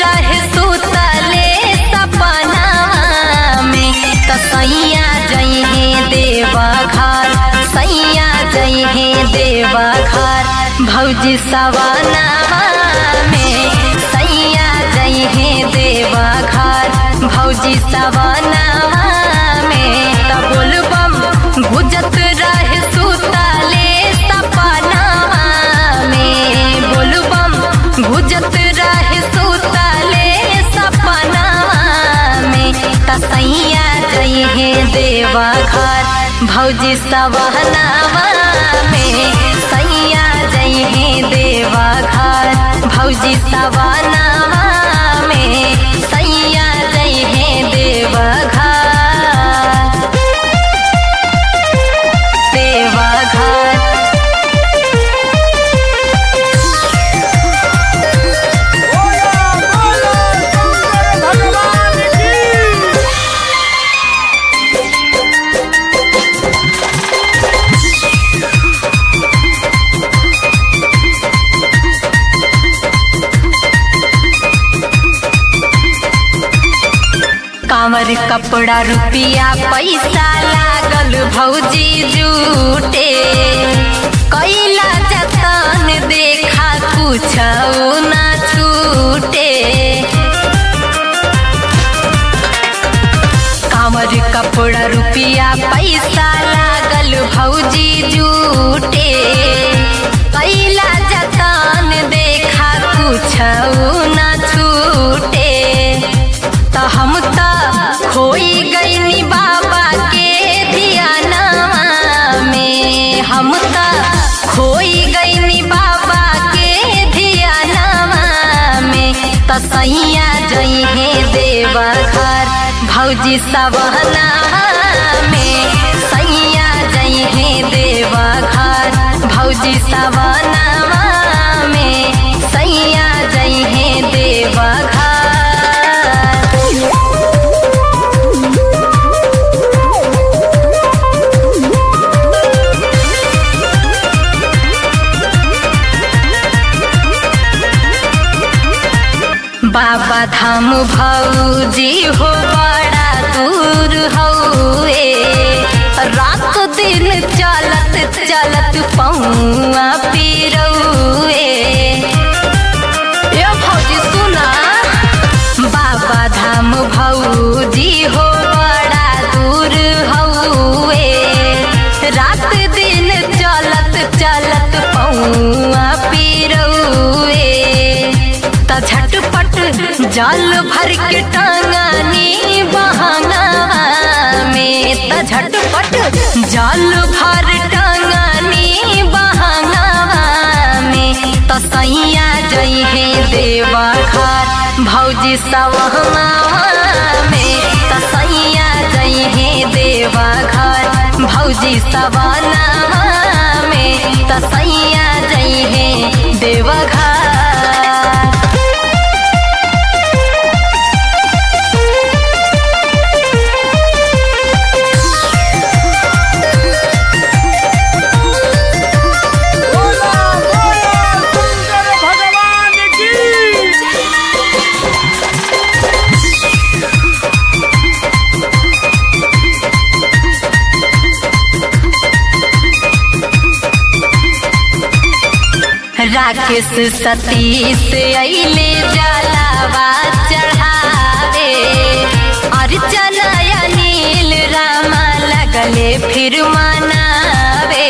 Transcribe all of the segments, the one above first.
रहे सुतले सपना में त सैया जइहे देवा घर सैया जइहे देवा घर भौजी सवनावा में सैया जइहे देवा घर भौजी सवनावा में त बोलबम गुजत रहे सुतले सपनावा में बोलबम गुजत रहे सुतले सपनावा में त सैया जइहे देवा घर भौजी सवनावा में सैया जइहे देवा घर भौजी सवनावा में सैया जइहे देवा घर देवा घर बोलो बोलो शंकर भगवान की कांवर कपड़ा रुपिया पैसा लागल भौजी जूटे कैला जतन देखा कुछ ना छूटे कांवर कपड़ा रुपिया पैसा लागल भौजी जूटे कैला जतन देखा कुछ ना छूटे त हम त खोई गईनी बाबा के धियानवा में हम त खोई गईनी बाबा के धियानवा में त सैया जइहे देवा घर भौजी सवनावा में सैया जइहे देवा घर भौजी सवनावा में सैया जइहे देवा घर बाबा धाम भौजी हो बड़ा दूर हौए रात दिन चलत चलत पौआ पिरौए ए भौजी सुना बाबा धाम भौजी हो बड़ा दूर हौए रात दिन चलत चलत पौआ पिरौए त झटपट जल भर के टांगानी बहाना में त झटपट जल भर टांगानी बहाना में त सैया जइहे देवा घर भौजी सवहना में त सैया जइहे देवा घर भौजी सवना में त सैया जइहे देवा घर बोलो बोलो शंकर भगवान की राकेश सतीश अइले जलावा चढ़ावे अर्चना अनिल रामा लगले फिर मनावे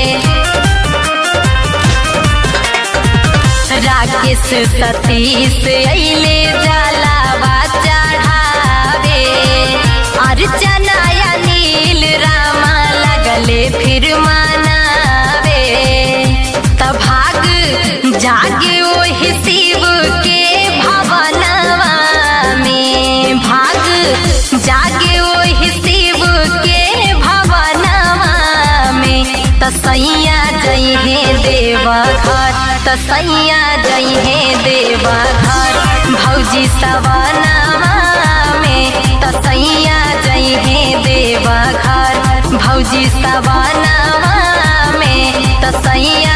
राकेश सतीश अइले जलावा चढ़ावे अर्चना अनिल रामा लगले फिर मनावे त भाग जागे ओहि शिव के भवनवा में भाग जागे ओहि शिव के भवनवा में त सैया जइहे देवा घर त सैया जइहे देवा घर भौजी सवनावा में त सैया जइहे देवा घर भौजी सवनावा में त सैया